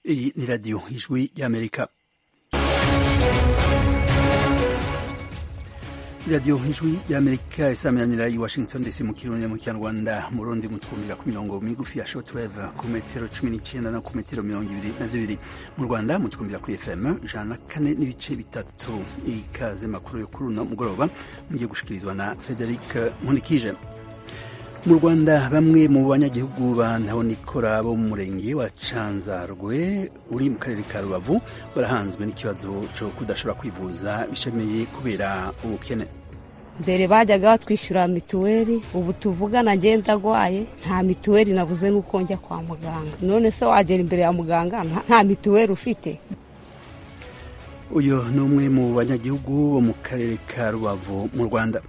Iyi ni radiyo ijwi ry'amerika radiyo ijwi ry'amerika isaminanira i washington dc mu kirundi mu kinyarwanda mu rundi mutwumvira ku mirongo migufi ya shortwave ku metero cumi n'icyenda no ku metero mirongo ibiri na zibiri mu rwanda mutwumvira kuri fm ijana na kane n'ibice bitatu ikaze makuru yo kuri uno mugoroba mugiye gushikirizwa na frederic nkunikije mu rwanda bamwe mu banyagihugu ba ntahonikora bo mu murenge wa canzarwe uri mu karere ka rubavu barahanzwe n'ikibazo cyo kudashobora kwivuza bishamiye kubera ubukene mbere bajyaga batwishyura mituweli ubu tuvugana ngenda agwaye nta mituweli nabuze n'uko njya kwa muganga none se wagera imbere ya muganga nta mituweli ufite uyu ni umwe mu banyagihugu bo mu karere ka rubavu mu rwanda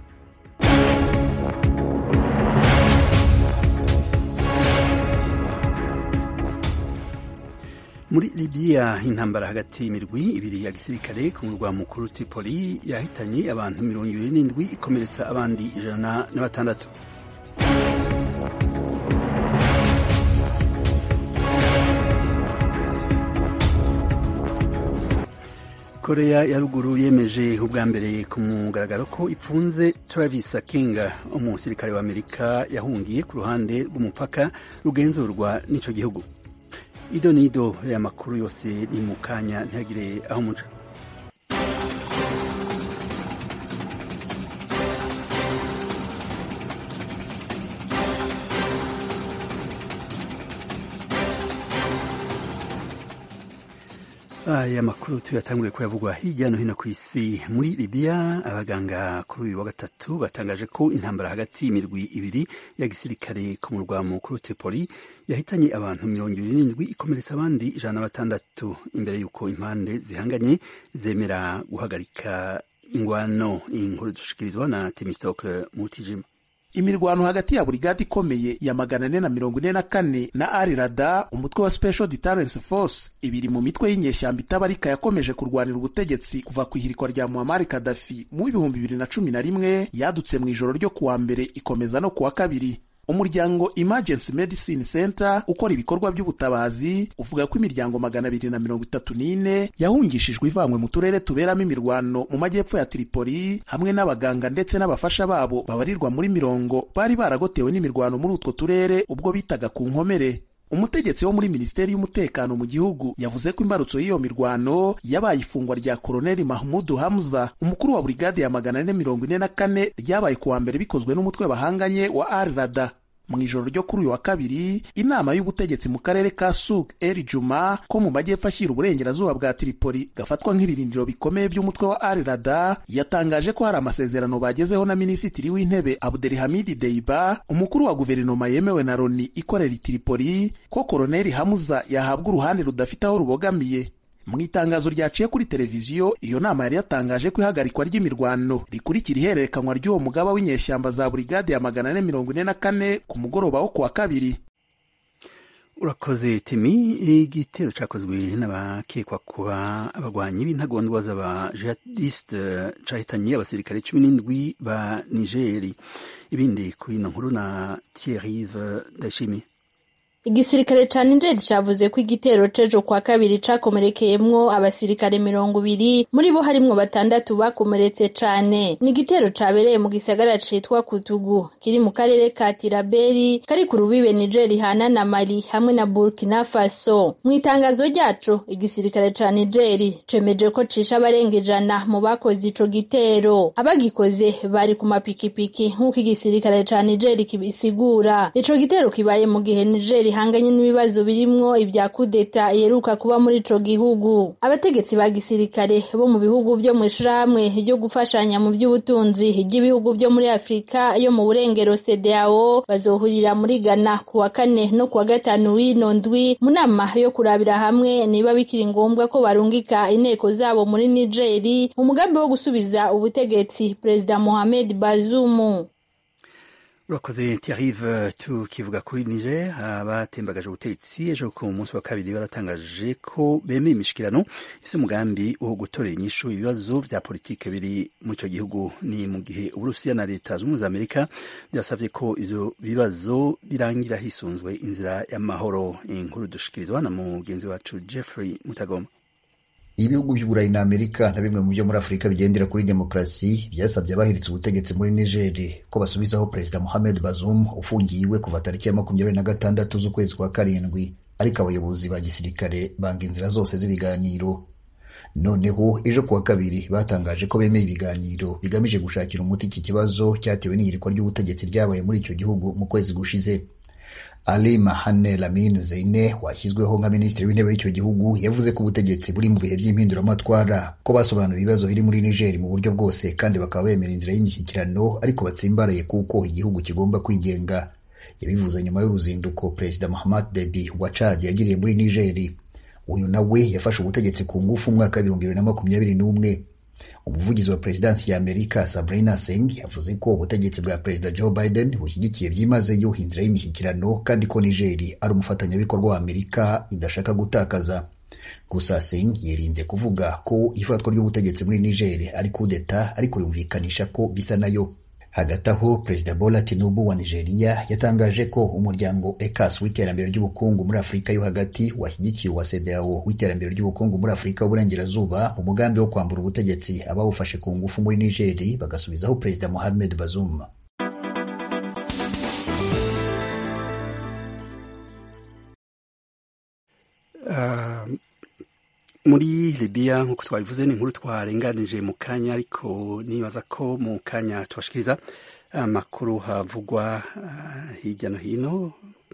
muri libiya intambara hagati y'imirwi ibiri ya gisirikare ku murwa mukuru tripoli yahitanye abantu mirongo ibiri n'indwi ikomeretsa abandi ijana na batandatu korea ya ruguru yemeje ubwa mbere ku mugaragaro ko ipfunze travis kinga umusirikare wa amerika yahungiye ku ruhande rw'umupaka rugenzurwa n'ico gihugu ido nido ya makuru yose ni mu kanya ntihagire aho muca aya makuru tuyatanguriye ko yavugwa hirya no hino ku isi muri libiya abaganga kuri uyu wa gatatu batangaje ko intambara hagati y'imirwi ibiri ya gisirikare ku murwa mukuru tripoli yahitanye abantu mirongo ibiri n'indwi ikomeretsa abandi ijana na batandatu imbere y'uko impande zihanganye zemera guhagarika ingwano inkuru dushikirizwa na temistokle mutijima imirwano hagati ya burigade ikomeye ya magana ane na mirongo ine na kane na ari rada umutwe wa special deterrence force ibiri mu mitwe y'inyeshyamba itabarika yakomeje kurwanira ubutegetsi kuva ku ihirikwa rya muammar kadafi mu w'ibihumbi bibiri na cumi na rimwe yadutse mu ijoro ryo kuwa mbere ikomeza no kuwa kabiri umuryango emergency medicine center ukora ibikorwa by'ubutabazi uvuga ko imiryango magana abiri na mirongo itatu n'ine yahungishijwe ivanywe mu turere tuberamo imirwano mu majyepfo ya tripoli hamwe n'abaganga ndetse n'abafasha babo babarirwa muri mirongo bari baragotewe n'imirwano muri utwo turere ubwo bitaga ku nkomere umutegetsi wo muri minisiteri y'umutekano mu gihugu yavuze ko imbarutso y'iyo mirwano yabaye ifungwa rya koloneli mahmudu hamza umukuru wa burigade ya magana ane mirongo ine na kane ryabaye kuwa mbere bikozwe n'umutwe bahanganye wa al rada mu ijoro ryo kuri uyu wa kabiri inama y'ubutegetsi mu karere ka suk el juma ko mu majyepfo ashyira uburengerazuba bwa tripoli gafatwa nk'ibirindiro bikomeye by'umutwe wa al rada yatangaje ko hari amasezerano bagezeho na minisitiri w'intebe abdelhamidi deiba umukuru wa guverinoma yemewe na loni ikorera i tripoli ko koloneli hamuza yahabwa uruhande rudafite aho rubogamiye mu itangazo ryaciye kuri televiziyo iyo nama yari yatangaje ko ihagarikwa ry'imirwano rikurikira ihererekanwa ry'uwo mugaba w'inyeshyamba za burigade ya magana ane mirongo ine na kane ku mugoroba wo kuwa kabiri urakoze timi igitero cyakozwe n'abakekwa kuba abagwanyi b'intagondwa z'abajihadisite cahitanye abasirikare cumi n'indwi ba nigeri ibindi kuri ino nkuru na thierrive ndashimiye igisirikare ca Niger cavuze ko igitero cejo kwa kabiri cakomerekeyemwo abasirikare mirongo ibiri muri bo harimwo batandatu bakomeretse cane ni igitero cabereye mu gisagara citwa Kutugu kiri mu karere ka Tiraberi kari ku rubibe Niger hana na Mali hamwe na Burkina Faso mu itangazo ryaco igisirikare ca Niger cemeje ko cisha abarenga ijana mu bakoze ico gitero abagikoze bari ku mapikipiki nk'uko igisirikare ca Niger kibisigura ico gitero kibaye mu gihe Niger ihanganye n'ibibazo birimwo ibya kudeta iheruka kuba muri ico gihugu abategetsi ba gisirikare bo mu bihugu vyo mu ishirahamwe ryo gufashanya mu by'ubutunzi ry'ibihugu vyo muri afurika yo mu burengero CEDEAO bazohurira muri Ghana ku wa kane no ku wa gatanu w'ino ndwi mu nama yo kurabira hamwe niba bikiri ngombwa ko barungika inteko zabo muri Nigeri mu mugambi wo gusubiza ubutegetsi Perezida Mohamed Bazoum urakoze tiarive tukivuga kuri niger abatembagaje ubutegetsi ejo ku munsi wa kabiri baratangaje ko bemeye imishikirano ifite umugambi wo gutorera inyishu ibibazo vya politike biri mu ico gihugu ni mu gihe uburusiya na leta zunze ubumwe za amerika byasavye ko ivyo bibazo birangira hisunzwe inzira y'amahoro inkuru dushikirizwa na mugenzi wacu jeffrey mutagoma ibihugu by'uburayi na amerika na bimwe mu byo muri afurika bigendera kuri demokarasi byasabye abahiritse ubutegetsi muri nigeri ko basubizaho perezida mohamed bazoum ufungiye iwe kuva tariki ya makumyabiri na gatandatu z'ukwezi kwa karindwi ariko abayobozi ba gisirikare banga inzira zose z'ibiganiro noneho ejo kuwa kabiri batangaje ko bemeye ibiganiro bigamije gushakira umuti iki kibazo cyatewe n'ihirikwa ry'ubutegetsi ryabaye muri icyo gihugu mu kwezi gushize Ali Mahane Lamine Zeine washyizweho nka minisitiri w'intebe w'icyo gihugu yavuze ko ubutegetsi buri mu bihe by'impinduramatwara ko basobanuye ibibazo biri muri Niger mu buryo bwose kandi bakaba bemera inzira y'imishyikirano ariko batsimbaraye kuko igihugu kigomba kwigenga yabivuze nyuma y'uruzinduko Perezida Mahamat Deby wa Chad yagiriye muri Niger uyu nawe yafashe ubutegetsi ku ngufu umwaka w'ibihumbi bibiri na makumyabiri n'umwe umuvugizi wa perezidansi ya amerika sabrina singh yavuze ko ubutegetsi bwa perezida joe biden bushyigikiye byimazeyo inzira y'imishyikirano kandi ko nigeri ari umufatanyabikorwa wa amerika idashaka gutakaza gusa singh yirinze kuvuga ko ifatwa ry'ubutegetsi muri nigeri ari kudeta ariko yumvikanisha ko bisa nayo hagati aho perezida bola tinubu wa nigeria yatangaje ko umuryango ecas w'iterambere ry'ubukungu muri afurika yo hagati washyigikiye uwa sedao w'iterambere ry'ubukungu muri afurika y'uburengerazuba mu mugambi wo kwambura ubutegetsi abawufashe ku ngufu muri nigeri bagasubizaho perezida mohamed bazoum uh, muri libiya nk'uko twabivuze ni inkuru twarenganije mu kanya ariko nibaza ko mu kanya tubashikiriza amakuru havugwa uh, hirya no hino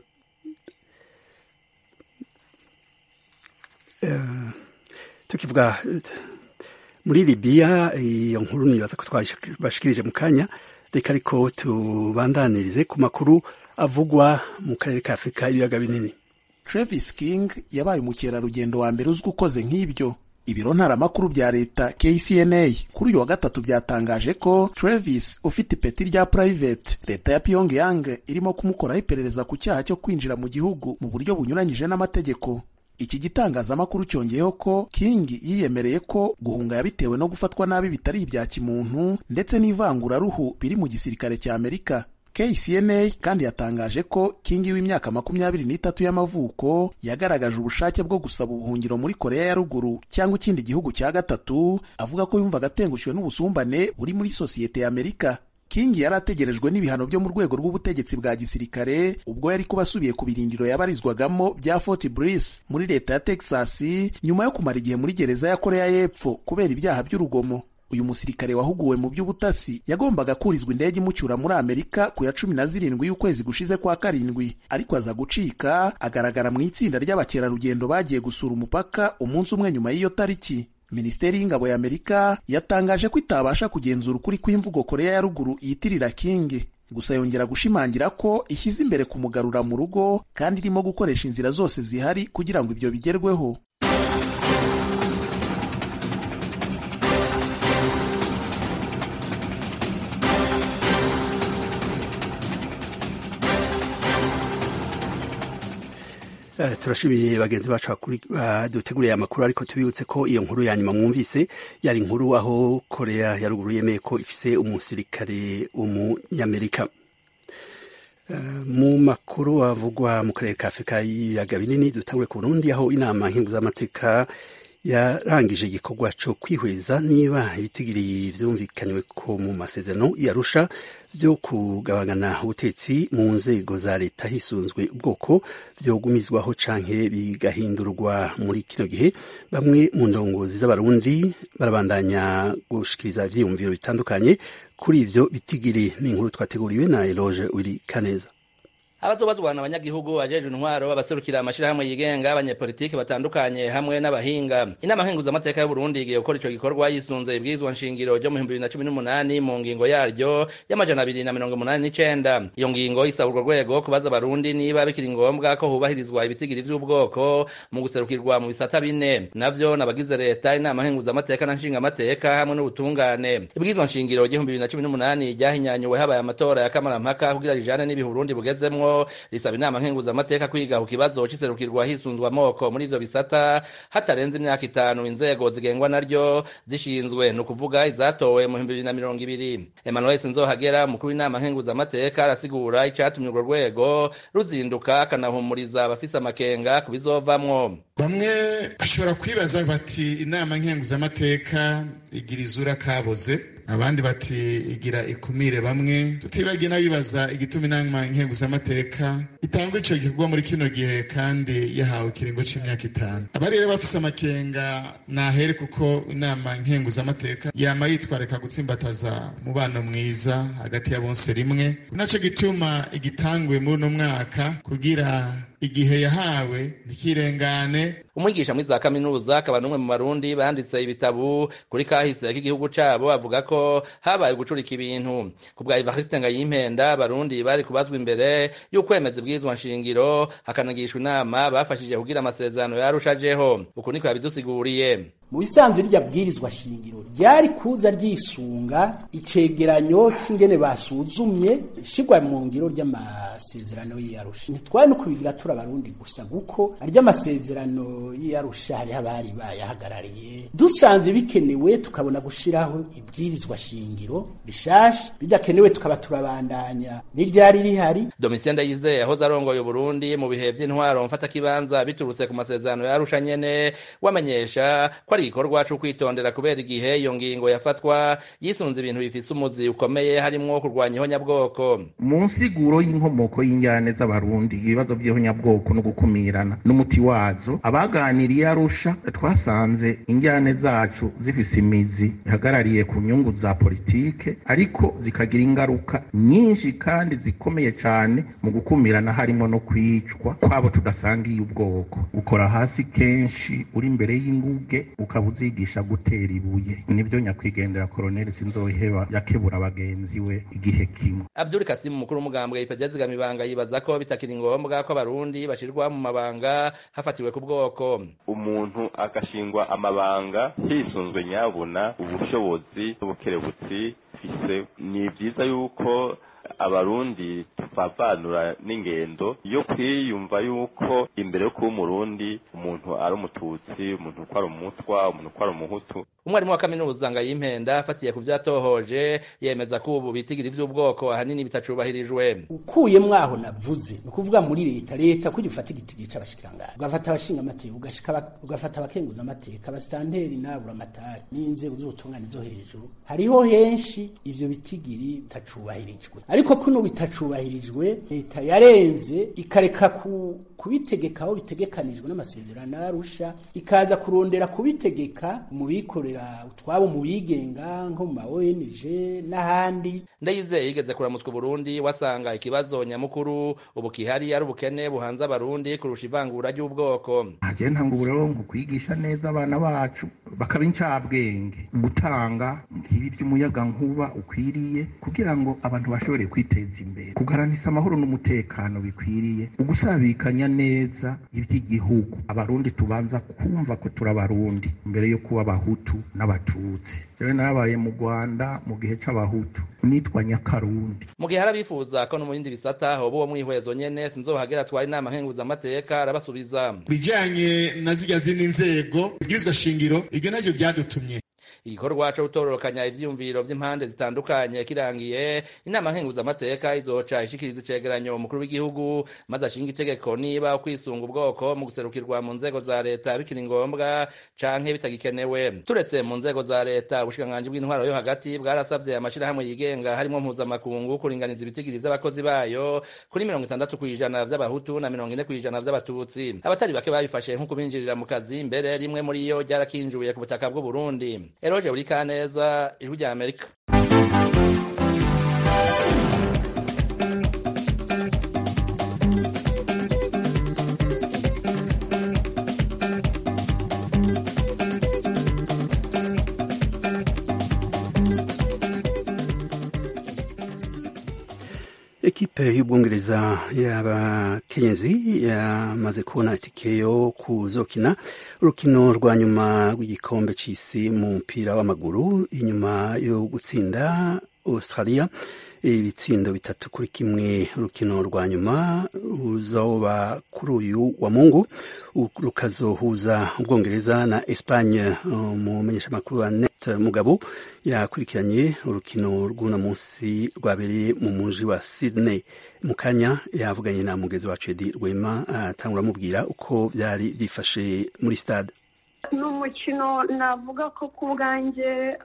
uh, tukivuga muri libiya iyo nkuru nibaza ko twabashikirije mu kanya reka ariko tubandanirize ku makuru avugwa mu karere ka afurika y'ibiyaga binini Travis King yabaye umukerarugendo wa mbere uzwi ukoze nk'ibyo ibiro ntaramakuru bya leta KCNA kuri uyu wa gatatu byatangaje ko Travis ufite ipeti rya private leta ya Pyongyang irimo kumukoraho iperereza ku cyaha cyo kwinjira mu gihugu mu buryo bunyuranyije n'amategeko iki gitangazamakuru cyongeyeho ko King yiyemereye ko guhunga yabitewe no gufatwa nabi bitari ibya kimuntu ndetse n'ivanguraruhu biri mu gisirikare cya Amerika KCNA kandi yatangaje ko King w'imyaka makumyabiri n'itatu y'amavuko yagaragaje ubushake bwo gusaba ubuhungiro muri Korea ya ruguru cyangwa ikindi gihugu cya gatatu avuga ko yumvaga atengushwe n'ubusumbane buri muri sosiyete ya Amerika. King yari ategerejwe n'ibihano byo mu rwego rw'ubutegetsi bwa gisirikare ubwo yari kuba asubiye ku birindiro yabarizwagamo bya Fort Bliss muri leta ya Texas nyuma yo kumara igihe muri gereza ya Korea y'Epfo kubera ibyaha by'urugomo. uyu musirikare wahuguwe mu by'ubutasi yagombaga kurizwa indege imucyura muri amerika ku ya cumi na zirindwi y'ukwezi gushize kwa karindwi ariko aza gucika agaragara mu itsinda ry'abakerarugendo bagiye gusura umupaka umunsi umwe nyuma y'iyo tariki minisiteri y'ingabo ya amerika yatangaje ko itabasha kugenzura ukuri kw'imvugo korea ya ruguru yitirira king gusa yongera gushimangira ko ishyize imbere kumugarura mu rugo kandi irimo gukoresha inzira zose zihari kugira ngo ibyo bigerweho Uh, turashimiye bagenzi bacu baduteguriye amakuru ariko tubibutse ko iyo nkuru ya nyuma mwumvise yari inkuru aho korea ya ruguru yemeye ko ifise umusirikare w'umunyamerika uh, mu makuru avugwa mu karere ka afurika y'ibiyaga binini dutangure ku burundi aho inama nkenguzamateka yarangije igikorwa cyo kwihweza niba ibitigiri vyumvikanywe ko mu masezerano yarusha byo kugabangana ubutetsi mu nzego za leta hisunzwe ubwoko vyogumizwaho canke bigahindurwa muri kino gihe bamwe mu ndongozi z'abarundi barabandanya gushikiriza ivyiyumviro bitandukanye kuri ivyo bitigiri ni inkuru twateguriwe na Eloge Wiri Kaneza abazobazwana abanyagihugu ajejwe intwaro abaserukira amashirahamwe yigenga abanyepolitiki batandukanye hamwe n'abahinga inama nkenguzamateka y'uburundi igiye gukora ico gikorwa yisunze ibwirizwa nshingiro ryo mu bihumbi bibiri na cumi n'umunani mu ngingo yaryo y'amajana abiri na mirongo umunani n'icenda iyo ngingo isaba urwo rwego kubaza abarundi niba bikiri ngombwa ko hubahirizwa ibitigiri vy'ubwoko mu guserukirwa mu bisata bine navyo n'abagize leta inama nkenguzamateka na nshingamateka hamwe n'ubutungane ibwirizwa nshingiro ry'ibihumbi bibiri na cumi n'umunani ryahinyanyuwe habaye amatora ya kamarampaka kugira rijane n'ibihe uburundi bugezemwo risaba inama nkenguzamateka kwiga ku kibazo c'iserukirwa hisunzwe amoko muri ivyo bisata hatarenze imyaka itanu inzego zigengwa naryo zishinzwe ni ukuvuga izatowe mu bihumbi bibiri na mirongo ibiri emmanuel sinzohagera umukuru w'inama nkenguzamateka arasigura icatumye urwo rwego ruzinduka akanahumuriza abafise amakenga ku bizovamwo bamwe bashobora kwibaza bati inama nkenguzamateka igira izura kaboze abandi bati igira ikumire bamwe tutibagiye n'abibaza igituma inama nkenguzamateka itangwa ico gikorwa muri kino gihe kandi yahawe ikiringo c'imyaka itanu abari rero bafise amakenga nahere kuko inama nkenguzamateka yama yitwarika gutsimbataza mubano mwiza hagati ya bonse rimwe naco gituma igitangwe muri uno mwaka kugira igihe yahawe ntikirengane umwigisha muri za kaminuza akaba n'umwe mu barundi banditse ibitabu kuri kahise k'igihugu cabo avuga ko habaye gucurika ibintu ku bwa Evariste Ngayimpenda abarundi bari kubazwa imbere y'ukwemeza ibwirizwa nshingiro hakanagishwa inama bafashije kugira amasezerano yarushajeho uku niko yabidusiguriye mu bisanzwe rya bwirizwa shingiro ryari kuza ryisunga icegeranyo c'ingene basuzumye ishigwa mu ngiro ry'amasezerano y'iyarusha ntitwari no kubigira turi abarundi gusa kuko arya amasezerano y'iyarusha hariho abari bayahagarariye dusanze bikenewe tukabona gushiraho ibwirizwa shingiro bishasha bidakenewe tukaba turabandanya n'iryari rihari Domitien Ndayizeye yahoze arongoye Burundi mu bihe vy'intwaro mfata kibanza biturutse ku masezerano yarusha nyene wamenyesha ko ari igikorwa co kwitondera kubera igihe iyo ngingo yafatwa yisunze ibintu bifise umuzi ukomeye harimwo kurwanya ihonyabwoko mu nsiguro y'inkomoko y'injyane z'abarundi ibibazo by'ihonyabwoko no gukumirana n'umuti wazo abaganiriye arusha twasanze injyane zacu zifise imizi ihagarariye ku nyungu za politike ariko zikagira ingaruka nyinshi kandi zikomeye cane mu gukumirana harimo no kwicwa kwabo tudasangiye ubwoko ukora hasi kenshi uri imbere y'inguge ukaba uzigisha gutera ibuye nibyo nyakwigendera koroneli sinzoheba yakebura bagenzi we igihe kimwe Abdul Kasim umukuru w'umugambwe ipejya zigamibanga yibaza ko bitakiri ngombwa ko abarundi bashirwa mu mabanga hafatiwe ku bwoko umuntu agashingwa amabanga hisunzwe nyabuna ubushobozi n'ubukerebutsi fise ni byiza yuko abarundi tuvavanura n'ingendo yo kwiyumva yuko imbere yo kuba umurundi umuntu ari umututsi umuntu ko ari umutwa umuntu ko ari umuhutu umwarimu wa kaminuza ngayimpenda afatiye ku vyatohoje yemeza ko ubu bitigira ivy'ubwoko ahanini bitacubahirijwe ukuye mwaho navuze ni ukuvuga muri leta leta ko ifata igitigiri c'abashikiranganje ugafata abashinga amateka ugashika ugafata abakenguza amateka abasitanteri n'abura amatari n'inzego z'ubutungane zo hejuru hariho henshi ivyo bitigiri bitacubahirijwe ariko kuno bitacubahirijwe leta yarenze ikareka ku kubitegeka aho bitegekanijwe n'amasezerano arusha ikaza kurondera kubitegeka mu bikorera utwabo mu bigenga nko mu ma ONG n'ahandi ndayizeye yigeze kuramutswa Burundi wasanga ikibazo nyamukuru ubu kihari ari ubukene buhanze abarundi kurusha ivangura ry'ubwoko ntagiye ntanga uburongo kwigisha neza abana bacu bakaba incabwenge gutanga nk'ibi ry'umuyaga nkuba ukwiriye kugira ngo abantu bashobore kwiteza imbere kugaranisa amahoro n'umutekano bikwiriye ugusabikanya neza ivy'igihugu abarundi tubanza kumva ko turi abarundi mbere yo kuba abahutu n'abatutsi jewe narabaye mu rwanda mu gihe c'abahutu nitwa nyakarundi mu gihe hari abifuza ko no mu bindi bisata hoba uwo mwihwezo nyene sinzohagera twari inama nkenguzamateka arabasubiza bijanye na zirya zindi nzego ibwirizwa shingiro ibyo navyo vyadutumye igikorwa co gutororokanya ivyiyumviro vy'impande zitandukanye kirangiye inama nkenguzamateka izoca ishikiriza icegeranyo umukuru w'igihugu maze ashinga itegeko niba ukwisunga ubwoko mu guserukirwa mu nzego za leta bikiri ngombwa canke bitagikenewe turetse mu nzego za leta ubushikiranganji bw'intwaro yo hagati bwarasavye amashirahamwe yigenga harimo mpuzamakungu kuringaniza ibitigiri vy'abakozi bayo kuri mirongo itandatu kw'ijana vy'abahutu na mirongo ine kw'ijana vy'abatutsi abatari bake babifashe nko kubinjirira mu kazi mbere rimwe muri yo ryarakinjuye ku butaka bw'uburundi Eroje buri kaneza ijwi rya Amerika ekipe y'ubwongereza y'abakenyezi yamaze kubona itike yo kuzokina urukino rwa nyuma rw'igikombe c'isi mu mupira w'amaguru inyuma yo gutsinda australia ibitsindo bitatu kuri kimwe urukino rwa nyuma ruzoba kuri uyu wa mungu rukazohuza ubwongereza na espagne umumenyeshamakuru wa net mugabo yakurikiranye urukino rw'uno munsi rwabereye mu muji wa sydney mu kanya yavuganye na mugezi wacu edi rwema atangura amubwira uko byari byifashe muri stade ni umukino navuga ko ku bwanjye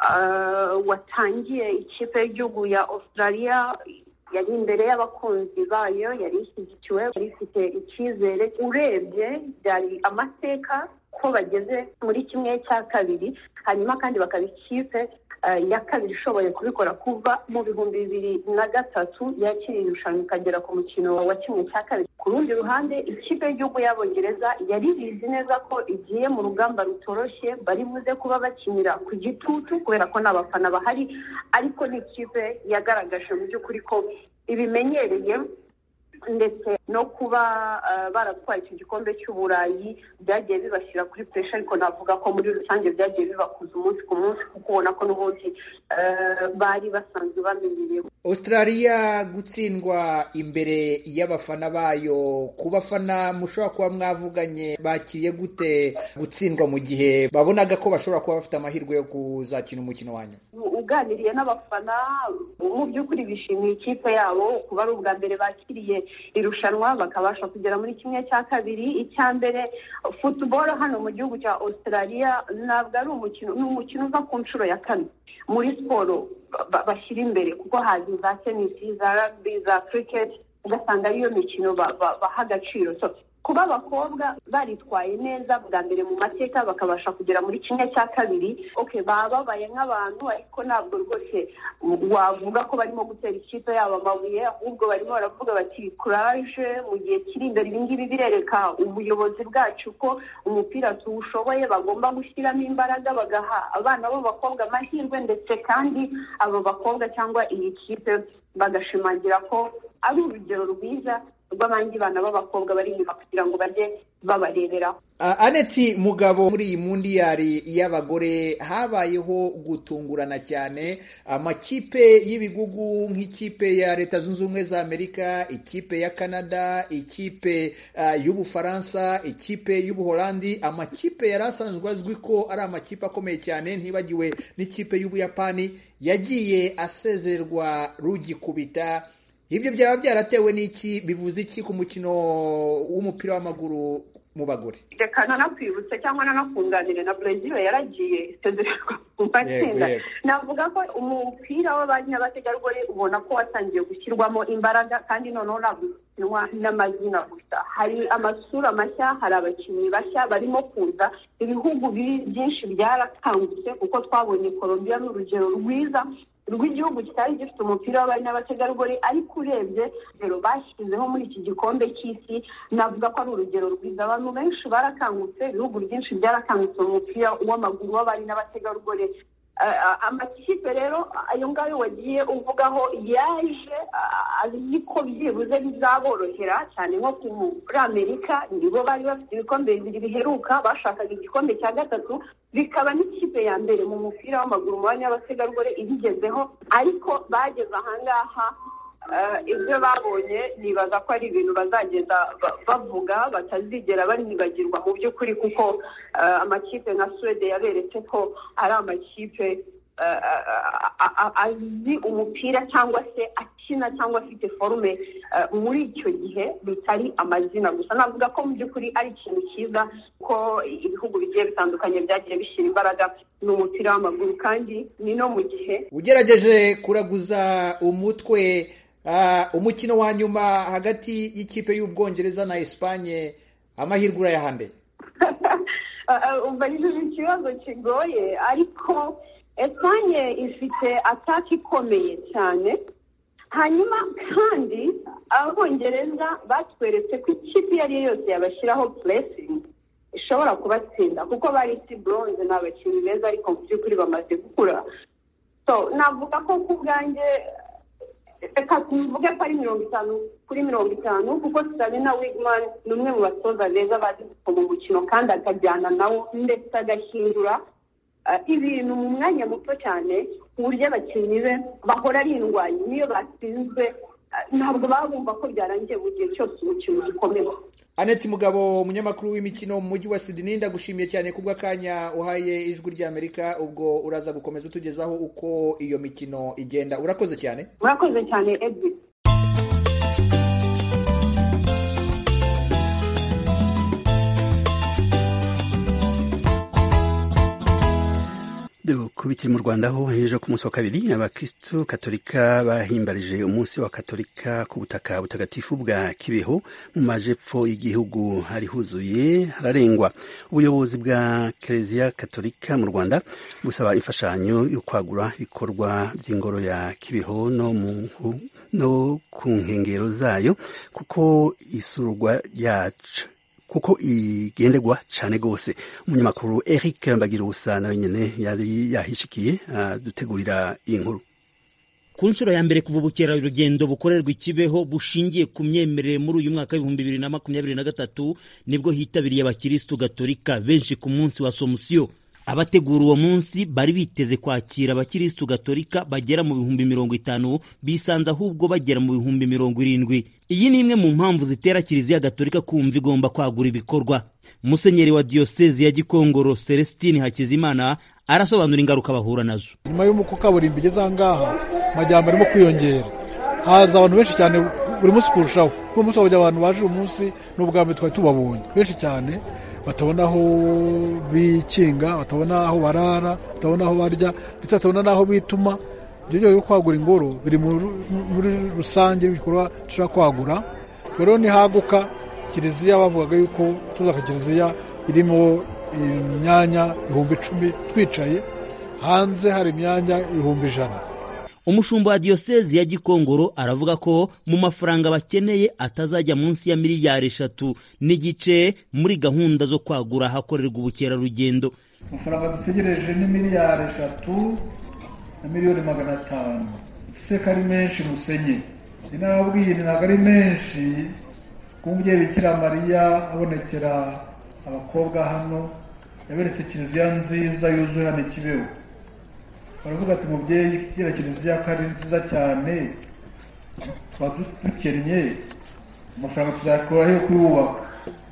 watangiye ikipe y'igihugu ya australia yari imbere y'abakunzi bayo yari ishyigikiwe yari ifite icyizere urebye byari amateka ko bageze muri kimwe cya kabiri hanyuma kandi bakaba ikipe ya kabiri ishoboye kubikora kuva mu bihumbi bibiri na gatatu yakiriye irushanwa ikagera ku mukino wa kimwe cya kabiri ku rundi ruhande ikipe y'igihugu y'abongereza yari bizi neza ko igiye mu rugamba rutoroshye bari buze kuba bakinira ku gitutu kubera ko nta bafana bahari ariko ni ikipe yagaragaje mu by'ukuri ko ibimenyereye ndetse no kuba baratwaye icyo gikombe cy'uburayi byagiye bibashyira kuri puresha ariko navuga ko muri rusange byagiye bibakuza umunsi ku munsi kuko ubona ko n'ubundi bari basanzwe bamenyerewe australia gutsindwa imbere y'abafana bayo ku bafana mushobora kuba mwavuganye bakiriye gute gutsindwa mu gihe babonaga ko bashobora kuba bafite amahirwe yo kuzakina umukino wanyu uganiriye n'abafana mu by'ukuri bishimiye ikipe yabo kuba ari ubwa mbere bakiriye irushanwa bakabasha kugera muri kimwe cya kabiri icya mbere futuboro hano mu gihugu cya australia ntabwo ari umukino ni umukino uva ku nshuro ya kane muri siporo bashyira imbere kuko hazi za tenisi za rugby za cricket ugasanga ariyo mikino baha agaciro kuba abakobwa baritwaye neza bwa mbere mu mateka bakabasha kugera muri kimwe cya kabiri oke bababaye nk'abantu ariko ntabwo rwose wavuga ko barimo gutera ikipe yabo amabuye ahubwo barimo baravuga bati kuraje mu gihe kiri imbere ibi ngibi birereka ubuyobozi bwacu ko umupira tuwushoboye bagomba gushyiramo imbaraga bagaha abana b'abakobwa amahirwe ndetse kandi abo bakobwa cyangwa iyi kipe bagashimangira ko ari urugero rwiza rw'abandi bana b'abakobwa bari inyuma kugira ngo bajye babareberaho aneti mugabo muri iyi mundiyari y'abagore habayeho gutungurana cyane amakipe y'ibigugu nk'ikipe ya leta zunze ubumwe za amerika ikipe ya canada ikipe y'ubufaransa ikipe y'ubuholandi amakipe yari asanzwe azwi ko ari amakipe akomeye cyane ntibagiwe n'ikipe y'ubuyapani yagiye asezererwa rugikubita ibyo byaba byaratewe n'iki bivuze iki ku mukino w'umupira w'amaguru mu bagore reka nanakwibutse cyangwa nanakunganire na brezil yaragiye isezererwa mu matsinda navuga ko umupira w'abari n'abategarugori ubona ko watangiye gushyirwamo imbaraga kandi noneho ntabwo ukinwa n'amazina gusa hari amasura mashya hari abakinnyi bashya barimo kuza ibihugu byinshi byarakangutse kuko twabonye colombia n'urugero rwiza rw'igihugu kitari gifite umupira w'abari n'abategarugori ariko urebye urugero bashyizeho muri iki gikombe cy'isi navuga ko ari urugero rwiza abantu benshi barakangutse ibihugu byinshi byarakangutse mu mupira w'amaguru w'abari n'abategarugori amakipe rero ayo ngayo wagiye uvugaho yaje azi ko byibuze bizaborohera cyane nko muri amerika nibo bari bafite ibikombe bibiri biheruka bashakaga igikombe cya gatatu bikaba n'ikipe ya mbere mu mupira w'amaguru mu banya b'abategarugori ibigezeho ariko bageze ahangaha ibyo babonye nibaza ko ari ibintu bazagenda bavuga batazigera banibagirwa mu by'ukuri kuko amakipe nka suwede yaberetse ko ari amakipe azi umupira cyangwa se akina cyangwa afite forume muri icyo gihe bitari amazina gusa navuga ko mu by'ukuri ari ikintu cyiza ko ibihugu bigiye bitandukanye byagiye bishyira imbaraga mu mupira w'amaguru kandi ni no mu gihe ugerageje kuraguza umutwe umukino wa nyuma hagati y'ikipe y'ubwongereza na esipanye amahirwe urayahande umva ni ikibazo kigoye ariko esipanye ifite ataki ikomeye cyane hanyuma kandi abongereza batweretse ko ikipe iyo ari yo yose yabashyiraho puresingi ishobora kubatsinda kuko bari isi buronze ni abakinnyi beza ariko mu by'ukuri bamaze gukura navuga ko ku bwanjye reka tuvuge ko ari mirongo itanu kuri mirongo itanu kuko Serena Wigman ni umwe mu batoza beza bazi mu mukino kandi akajyana nawo ndetse agahindura ibintu mu mwanya muto cyane ku buryo abakinnyi be bahora ari indwanyi niyo batsinzwe ntabwo baba bumva ko byarangiye mu gihe cyose umukino ugikomeye Annette Mugabo umunyamakuru w'imikino mu mujyi wa Sydney ndagushimiye cyane kubw'akanya uhaye ijwi ry'Amerika ubwo uraza gukomeza utugezaho uko iyo mikino igenda urakoze cyane murakoze cyane Edwin kubitira mu rwanda ho ejo ku munsi wa kabiri abakristo katolika bahimbarije umunsi wa katolika ku butaka butagatifu bwa kibeho mu majepfo y'igihugu hari huzuye hararengwa ubuyobozi bwa kereziya katolika mu rwanda busaba imfashanyo yo kwagura ibikorwa by'ingoro ya kibeho no mu no ku nkengero zayo kuko isurwa yacu kuko igenderwa cyane rwose umunyamakuru Eric Mbagira ubusa nawe nyine yari yahishikiye dutegurira iyi nkuru ku nshuro ya mbere kuva ubukerarugendo bukorerwa ikibeho bushingiye ku myemerere muri uyu mwaka w'ibihumbi bibiri na makumyabiri na gatatu nibwo hitabiriye abakirisitu gatolika benshi ku munsi wa somusiyo abategura uwo munsi bari biteze kwakira abakirisitu gatolika bagera mu bihumbi mirongo itanu bisanze ahubwo bagera mu bihumbi mirongo irindwi iyi ni imwe mu mpamvu zitera kiliziya gatolika kumva igomba kwagura ibikorwa musenyeri wa diyosezi ya gikongoro celestine hakizimana arasobanura ingaruka bahura nazo nyuma y'uko kaburimbo igeze aha ngaha amajyambere arimo kwiyongera haza abantu benshi cyane buri munsi kurushaho uyu munsi wabugira abantu baje uyu munsi n'ubwa mbere twari tubabonye benshi cyane batabona aho bikinga batabona aho barara batabona aho barya ndetse batabona n'aho bituma ibyo byo kwagura ingoro biri muri rusange ibikorwa dushobora kwagura rero nihaguka kiliziya bavugaga yuko tuzaka kiliziya irimo imyanya ibihumbi icumi twicaye hanze hari imyanya ibihumbi ijana umushumba wa diyosezi ya gikongoro aravuga ko mu mafaranga bakeneye atazajya munsi ya miliyari eshatu n'igice muri gahunda zo kwagura ahakorerwa ubukerarugendo amafaranga dutegereje ni miliyari eshatu na miliyoni magana atanu ese ko ari menshi musenye ni nababwiye ntabwo ari menshi kuko umubyeyi bikira mariya abonekera abakobwa hano yaberetse kiliziya nziza yuzuye hano ikibeho baravuga ati mubyeyi kugira kiliziya ko ari nziza cyane twaba dukennye amafaranga tuzakura yo kuyubaka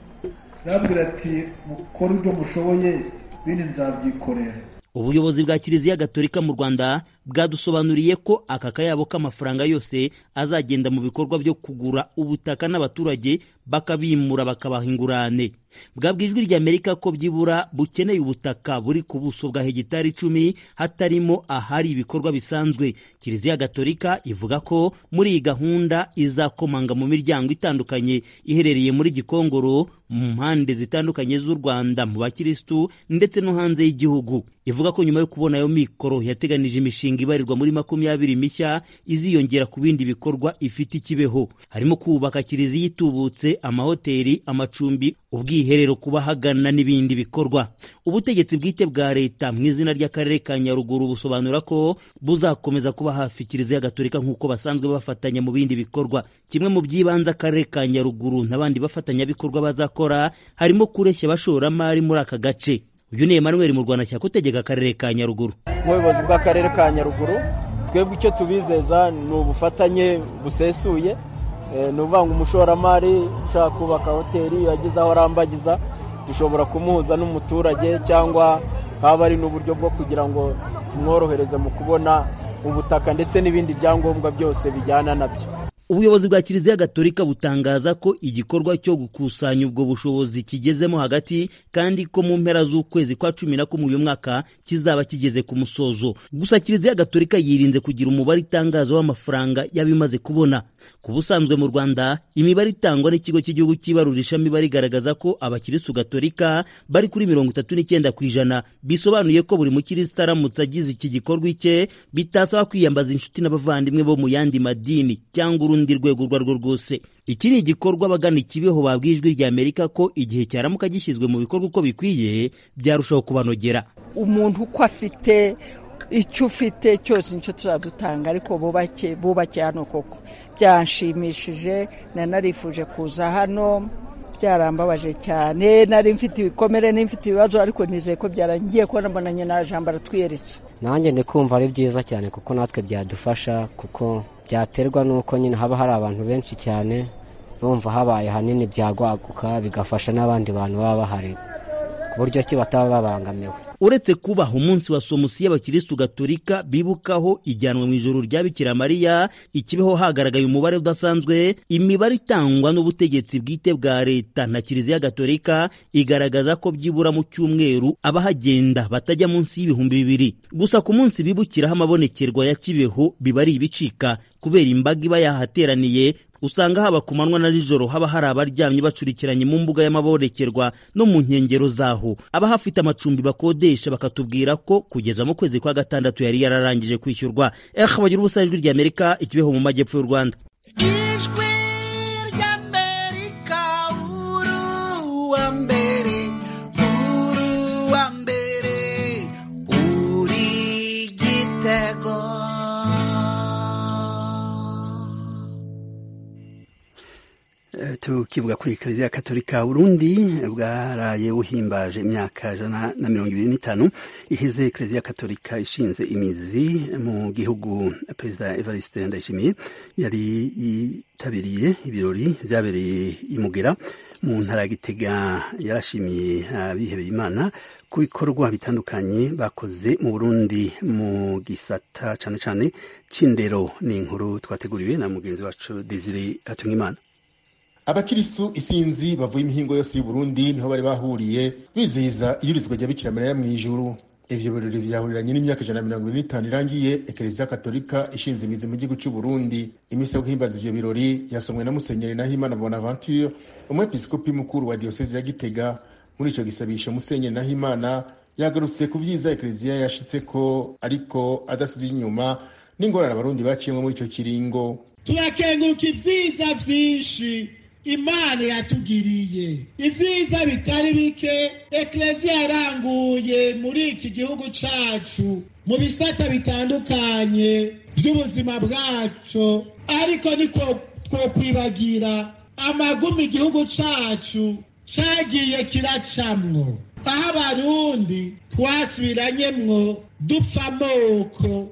arabwira ati mukore ibyo mushoboye ibindi nzabyikorera ubuyobozi bwa kiliziya gatolika mu rwanda bwadusobanuriye ko aka kayabo k'amafaranga yose azagenda mu bikorwa byo kugura ubutaka n'abaturage bakabimura bakabaha ingurane bwabwa ijwi ry'amerika ko byibura bukeneye ubutaka buri ku buso bwa hegitari icumi hatarimo ahari ibikorwa bisanzwe kiliziya gatolika ivuga ko muri iyi gahunda izakomanga mu miryango itandukanye iherereye muri gikongoro mu mpande zitandukanye z'u rwanda mu bakirisitu ndetse no hanze y'igihugu ivuga ko nyuma yo kubona ayo mikoro yateganije imishinga ibarirwa muri makumyabiri mishya iziyongera ku bindi bikorwa ifite ikibeho harimo kubaka kiliziya itubutse amahoteli amacumbi ubwiherero ku bahagana n'ibindi bikorwa ubutegetsi bwite bwa leta mu izina ry'akarere ka nyaruguru busobanura ko buzakomeza kuba hafi kiliziya gatolika nk'uko basanzwe bafatanya mu bindi bikorwa kimwe mu by'ibanze akarere ka nyaruguru n'abandi bafatanyabikorwa bazakora harimo kureshya abashoramari muri aka gace uyu ni Emmanuel mu Rwanda cyakutegeka akarere ka Nyaruguru nk'ubuyobozi bw'akarere ka Nyaruguru twebwe icyo tubizeza ni ubufatanye busesuye ni ukuvuga ngo umushoramari ushaka kubaka hoteli yagize aho arambagiza dushobora kumuhuza n'umuturage cyangwa haba ari n'uburyo bwo kugira ngo tumworohereze mu kubona ubutaka ndetse n'ibindi byangombwa byose bijyana nabyo ubuyobozi bwa kiliziya gatolika butangaza ko igikorwa cyo gukusanya ubwo bushobozi kigezemo hagati kandi ko mu mpera z'ukwezi kwa cumi na kumwe uyu mwaka kizaba kigeze ku musozo gusa kiliziya gatolika yirinze kugira umubare itangaza w'amafaranga y'abimaze kubona ku busanzwe mu rwanda imibare itangwa n'ikigo cy'igihugu cy'ibarurishamibare igaragaza ko abakirisitu gatolika bari kuri mirongo itatu n'icyenda ku ijana bisobanuye ko buri mukirisitu aramutse agize iki gikorwa icye bitasaba kwiyambaza inshuti n'abavandimwe bo mu yandi madini cyangwa urundi rwego urwo arirwo rwose iki ni igikorwa abagana ikibeho babwiye ijwi rya amerika ko igihe cyaramuka gishyizwe mu bikorwa uko bikwiye byarushaho kubanogera umuntu uko afite icyo ufite cyose nicyo tuzadutanga ariko bubake bubake hano koko byanshimishije nanarifuje kuza hano byarambabaje cyane nari mfite ibikomere n'imfite ibibazo ariko nizeye ko byarangiye kubona mbonanye na jambo aratwiyeretse nanjye ndi kumva ari byiza cyane kuko natwe byadufasha kuko byaterwa n'uko nyine haba hari abantu benshi cyane bumva habaye hanini byagwaguka bigafasha n'abandi bantu baba bahari ku buryo ki bataba babangamiwe uretse kubaha umunsi wa somusi y'abakirisitu gatolika bibukaho ijyanwa mu ijoro rya bikira mariya ikibeho hagaragaye umubare udasanzwe imibare itangwa n'ubutegetsi bwite bwa leta na kiliziya gatolika igaragaza ko byibura mu cyumweru abahagenda batajya munsi y'ibihumbi bibiri gusa ku munsi bibukiraho amabonekerwa ya kibeho biba ari ibicika kubera imbaga iba yahateraniye usanga haba ku manywa na nijoro haba hari abaryamye bacurikiranye mu mbuga y'amabonekerwa no mu nkengero zaho abahafite amacumbi bakodesha bakatubwira ko kugeza mu kwezi kwa gatandatu yari yararangije kwishyurwa eh bagira ubusa ijwi rya amerika ikibeho mu majyepfo y'u rwanda ijwi ry'amerika uruwa mbere uruwa mbere uri gitego tukivuga kuri kiliziya katolika burundi bwaraye buhimbaje imyaka ijana na mirongo ibiri n'itanu iheze kiliziya katolika ishinze imizi mu gihugu perezida evariste ndayishimiye yari yitabiriye ibirori byabereye imugera mu ntara ya gitega yarashimiye abihebeye imana ku bikorwa bitandukanye bakoze mu burundi mu gisata cyane cyane cy'indero ni inkuru twateguriwe na mugenzi wacu desire hatungimana abakirisu isinzi bavuye imihingo yose y'uburundi niho bari bahuriye bizihiza iyurizwa rya bikira mariya mu ijuru ivyo birori vyahuriranye n'imyaka ijana na mirongo ine n'itanu irangiye ekereziya katolika ishinze imizi mu gihugu c'uburundi imisi yo guhimbaza ivyo birori yasomwe na musenyeri nahimana bonaventure umwepiskopi mukuru wa diyosezi ya gitega muri ico gisabisho musenyeri nahimana yagarutse ku vyiza ekereziya yashitseko ariko adasize inyuma n'ingorane abarundi baciyemwo muri ico kiringo turakenguruka ivyiza vyinshi imana yatugiriye ibyiza bitari bike ekereziya yaranguye muri iki gihugu cacu mu bisata bitandukanye by'ubuzima bwacu ariko niko twokwibagira amagumi igihugu cacu cagiye kiracamwo aho abarundi twasubiranyemwo dupfa amoko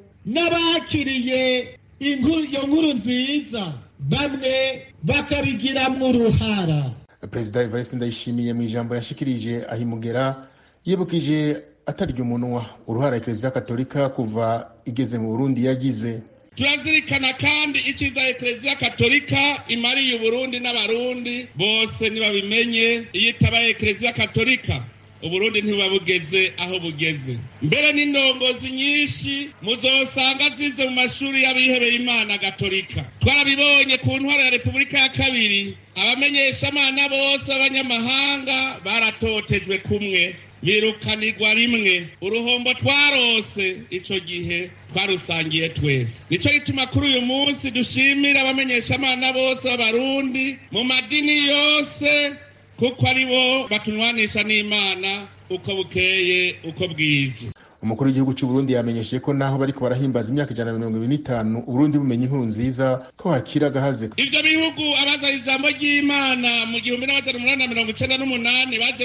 n'abakiriye iyo nkuru nziza bamwe bakabigiramwo uruhara perezida evariste ndayishimiye mu ijambo yashikirije ahimugera yibukije atarya umunwa uruhara ekereziya katolika kuva igeze mu burundi yagize turazirikana kandi icyiza ekereziya katolika imariye uburundi n'abarundi bose ntibabimenye iyo itabaye ekereziya katolika uburundi ntibuba bugeze aho bugeze mbere n'indongozi nyinshi muzosanga zize mu mashuri y'abihebeye imana gatolika twarabibonye ku ntwaro ya repubulika ya kabiri abamenyeshamana bose b'abanyamahanga baratotejwe kumwe birukanirwa rimwe uruhombo twarose ico gihe twarusangiye twese nico gituma kuri uyu munsi dushimira abamenyeshamana bose b'abarundi mu madini yose kuko ari bo batunwanisha n'imana uko bukeye uko bwije umukuru w'igihugu cy'u Burundi yamenyesheje ko naho bariko barahimbaza imyaka ijana na mirongo ibiri n'itanu uburundi bumenye inkuru nziza ko hakira agahaze ivyo bihugu abazana ijambo ry'imana mu gihumbi n'amajana umunani na mirongo icenda n'umunani baje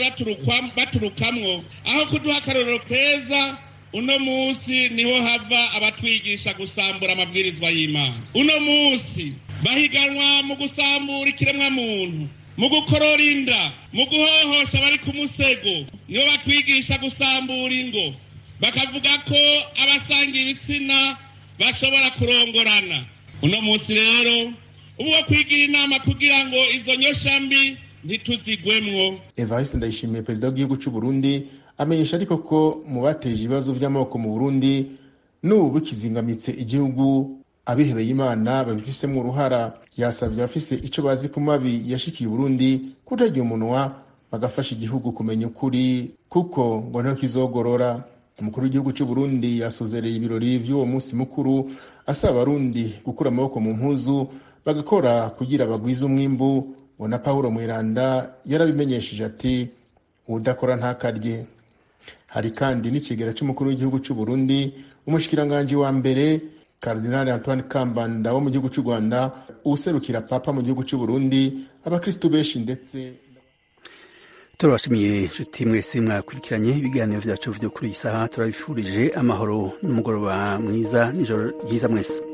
baturukamwo aho kuduha akarorero keza uno musi niho hava abatwigisha gusambura amabwirizwa y'imana uno musi bahiganwa mu gusambura ikiremwa muntu mu gukorora inda mu guhohosha abari ku musego nibo batwigisha gusambura ingo bakavuga ko abasanga ibitsina bashobora kurongorana uno munsi rero ubu wo kwigira inama kugira ngo izo nyosha mbi ntituzigwemwo evariste ndayishimiye perezida w'igihugu cy'u burundi amenyesha ariko ko mu bateje ibibazo by'amoko mu burundi n'ubu bikizingamitse igihugu abihebeye imana babifisemo uruhara yasabye abafise ico bazi ku mabi yashikiye uburundi kutarya umunwa bagafasha igihugu kumenya ukuri kuko ngo niho kizogorora umukuru w'igihugu cy'u burundi yasozereye ibirori vy'uwo munsi mukuru asaba abarundi gukura amaboko mu mpuzu bagakora kugira bagwize umwimbu ngo na pawulo mweranda yarabimenyesheje ati udakora ntakarye hari kandi n'ikigera c'umukuru w'igihugu c'u Burundi umushikiranganji wa mbere Cardinal Antoine Kambanda wo mu gihugu c'u Rwanda userukira papa mu gihugu c'u Burundi abakristu benshi ndetse turabashimiye inshuti mwese mwakurikiranye ibiganiro vyacu vyo kuri iyi saha turabifurije amahoro n'umugoroba mwiza n'ijoro ryiza mwese